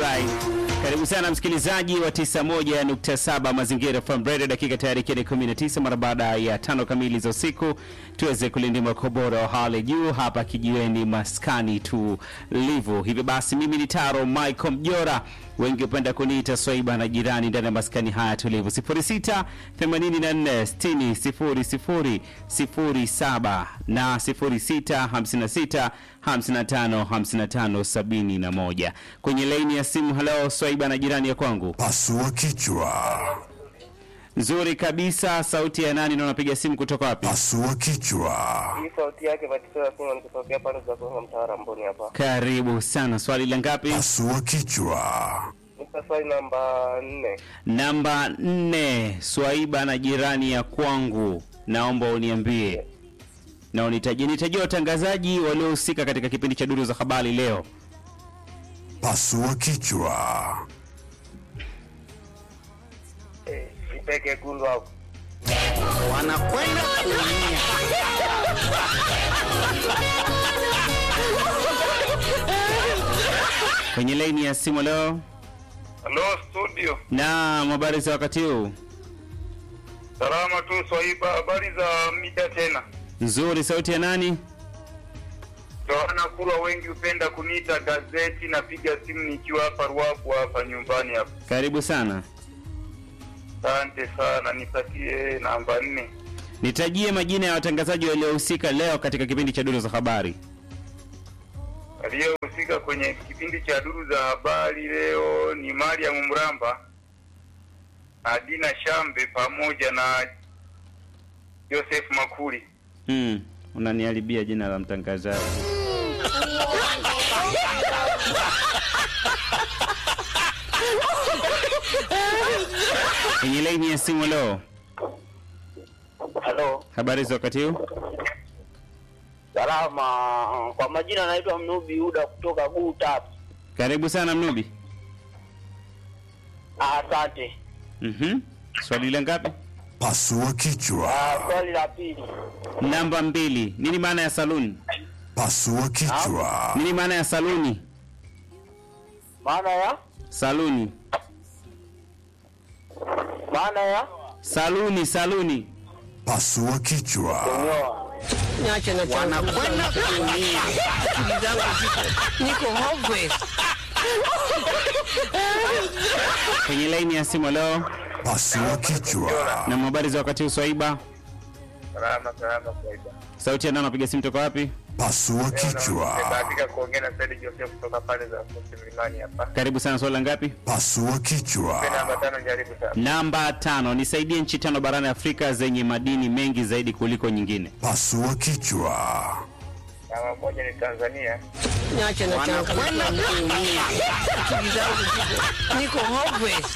Alright. Karibu sana msikilizaji wa 91.7 Mazingira FM Radio, dakika tayari ikiwa ni 19 mara baada ya tano kamili za usiku, tuweze kulindima kwa bora wa hali juu hapa kijiweni maskani tulivu. Hivyo basi, mimi ni Taro Michael Mjora, wengi hupenda kuniita Swaiba na jirani ndani ya maskani haya tulivu. 06 84 60 00 07 na 06 56 55 55 71 kwenye laini ya simu. Halo Swaiba na jirani ya kwangu, Pasua kichwa, nzuri kabisa. Sauti ya nani na unapiga simu kutoka wapi? pasua kichwa, Hii sauti yake Batista Sima nikitokea pale za Konga mtaara Mboni hapa. Karibu sana. Swali la ngapi? pasua kichwa, Nika swali namba nne. Namba nne. Swaiba na jirani ya kwangu, naomba uniambie na unitajie, nitajie watangazaji waliohusika katika kipindi cha duru za habari leo. pasua kichwa, Eh, Ipeke kundu hapo. wanakwenda kuumia. Kwenye laini ya simu leo, Halo studio, na habari za wakati huu? salama tu Swaiba, habari za mida tena. Nzuri. Sauti ya nani? Toana kurwa, wengi hupenda kuniita gazeti. Napiga simu nikiwa hapa Ruabu hapa nyumbani hapa. Karibu sana. Asante sana, nipatie namba nne. Nitajie majina ya watangazaji waliohusika leo katika kipindi cha duru za habari. Aliyohusika kwenye kipindi cha duru za habari leo ni Mariam Mramba, Adina Shambe pamoja na Joseph Makuri. Hmm, unaniharibia jina la mtangazaji. Kwenye laini ya simu leo, Halo. habari za wakati huu? Salama. Kwa majina naitwa Mnubi Uda kutoka Gutap. Karibu sana Mnubi. Asante. Mhm. Swali la ngapi? pasua kichwa, Ah, swali la pili. Namba mbili. Nini maana ya saluni? pasua kichwa, Nini maana ya saluni? Maana ya? Saluni. Maana ya? Saluni, saluni. pasua kichwa, Kunyoa. Niache na wanakwenda kuumia. Akili zangu ziko niko hopeless. Kwenye laini ya simu leo, pasua kichwa, na habari za wakati huu Swaiba. Salama salama Swaiba. Sauti ya nani anapiga simu toka wapi? pasua kichwa, Nimebahatika kuongea na Said Joseph kutoka pale za Mkusi Mlimani hapa. Karibu sana. Swali la ngapi? pasua kichwa, Namba tano, jaribu sana. Namba tano. Nisaidie nchi tano barani Afrika zenye madini mengi zaidi kuliko nyingine. pasua kichwa, Namba moja ni Tanzania. Niache na wanakwenda kuumia. Akili zangu ziko niko hopeless.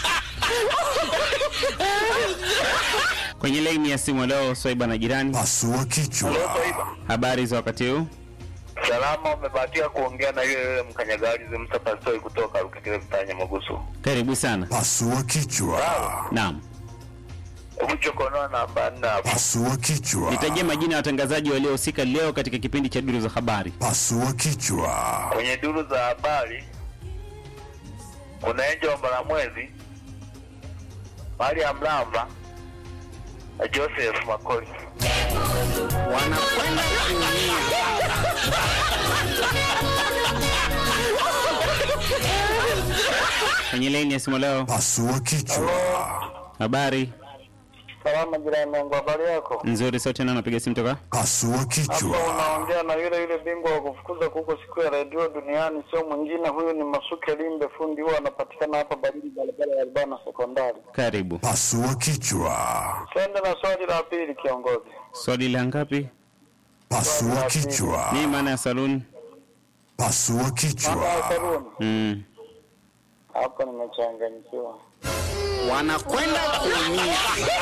Kwenye laini ya simu leo, Swaiba na jirani, pasua kichwa, habari za wakati huu? Salama, umebahatika kuongea na yule yule mkanyagalizi Mustafa Soi kutoka Rukikile Mtanya Magusu. Karibu sana. pasua kichwa, Naam, Uchokonoa namba nne hapo. pasua kichwa, nitajie majina ya watangazaji waliohusika leo katika kipindi cha duru za habari. pasua kichwa, Kwenye duru za habari kuna Enjo wa Mbalamwezi, Mariam Mlamba na Joseph Makoli. Wanakwenda kuumia. Kwenye laini ya simu leo, pasua kichwa, habari Salama jirani yangu, habari yako? nzuri. Sauti nani anapiga simu toka? pasua Hapa kichwa, unaongea na yule yule bingwa wa kufukuza kuko siku ya redio duniani, sio mwingine huyu ni Masuke Limbe, fundi huwa anapatikana hapa Baridi, barabara ya Albana sekondari. Karibu. pasua kichwa, Twende na swali la pili, kiongozi. Swali la ngapi? pasua kichwa, Nini maana ya saluni? pasua Mama ya kichwa, Karuni, Mm. hapa nimechanganyikiwa. Wanakwenda kuumia.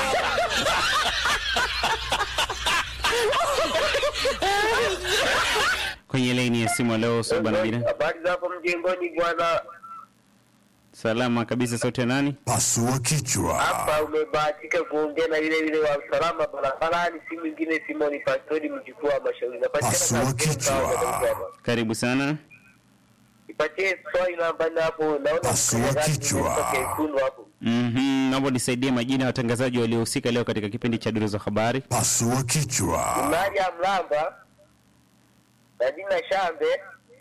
Kwenye laini ya simu leo, Swaiba na jirani, Habari zako mjengoni bwana? salama kabisa. Sauti ya nani? pasua kichwa, Hapa umebahatika kuongea na yule yule wa usalama barabarani, si mwingine Simoni Pastori, mjukuu wa mashauri. Pasua Napatikana kichwa. Karibu sana. Nipatie swali namba nne hapo, naona Pasua mkenya gani kichwa. imetoka Ikulu hapo. Mhm, naomba nisaidie majina ya watangazaji waliohusika leo katika kipindi cha duru za habari. Pasua kichwa. Maria Mlamba na Dina Shambe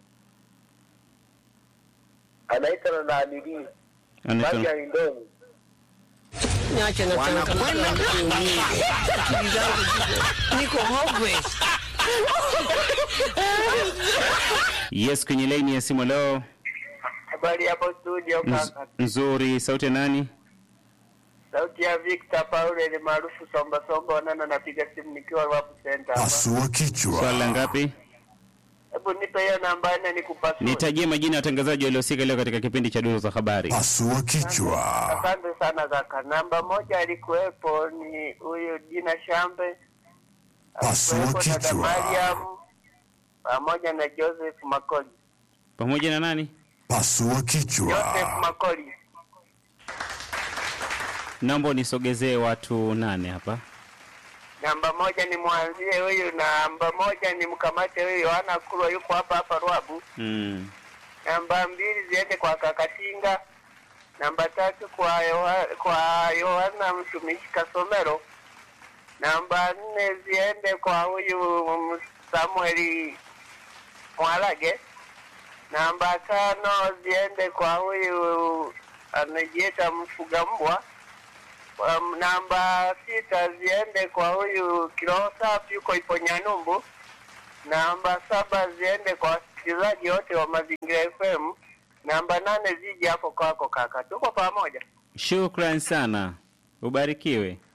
anaitwa na Naamiri Anaitwa- Maria Lindoni. Niache na Wanakwenda kuumia. Akili zangu ziko- niko hopeless. Yes, kwenye laini ya simu leo. Habari hapo studio Nz- kaka. nzuri, sauti ya nani? Sauti ya Victor Paul ni maarufu Somba Somba Onana, napiga simu nikiwa Rwapu Center hapa. Pasua kichwa. Swali la ngapi? Hebu nipe hiyo namba nne nikupasue. Nitajie majina ya watangazaji waliohusika leo katika kipindi cha duru za habari. Pasua kichwa. Asante sana kaka. Namba moja alikuwepo ni huyu Dina Shambe, Pasua alikuwepo dada kichwa. Mariam pamoja na Joseph Makoli. Pamoja na nani? Pasua Joseph kichwa. Makoli. Naomba unisogezee watu nane hapa. Namba moja ni mwanzie huyu, namba moja ni mkamate huyu Yohana Kulwa, yuko hapa hapa Rwabu. Mm. Namba mbili ziende kwa Kakatinga. Namba tatu kwa Yoha, kwa Yohana mtumishi Kasomero. Namba nne ziende kwa huyu Samueli Mwalage. Namba tano ziende kwa huyu anajiita mfuga mbwa. Um, namba sita ziende kwa huyu kiroho safi yuko Iponyanyumbu. Namba saba ziende kwa wasikilizaji wote wa Mazingira FM. Namba nane zije hapo kwako kaka, tuko pamoja. Shukran sana, ubarikiwe.